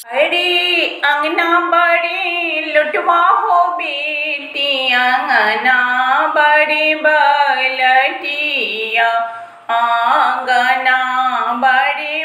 अरे अंगना बड़ी लुटवा हो बेटी अंगना बड़ी बलटिया आंगना बड़ी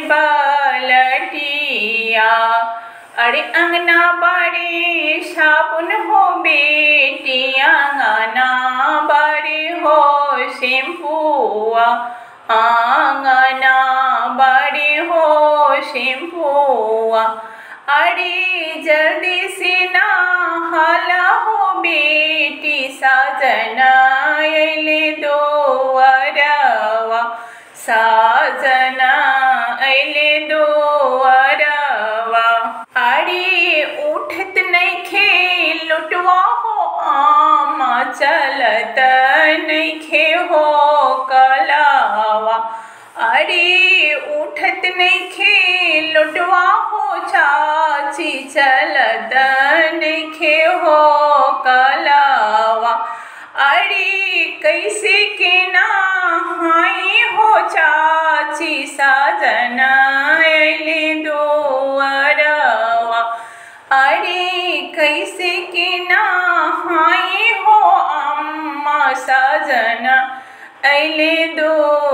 बलटिया अरे अंगना बड़ी साबुन हो बेटी अंगना बड़ी हो शैम्पुआ आंगना बड़ी हो शैम्पुआ अरे जल्दी से ना हाला हो बेटी साजना अले दो अरवा साजना अले दो अरवा अरे उठत नहीं खे लुटवा हो आमा चलत नहीं खे हो कलावा अरे उठत नहीं खे लुटवा हो चाची चलत नहीं खे हो कलावा अरे कैसे के ना हाई हो चाची साजना अले दो अरवा अरे कैसे के ना हाई हो अम्मा साजना अले दो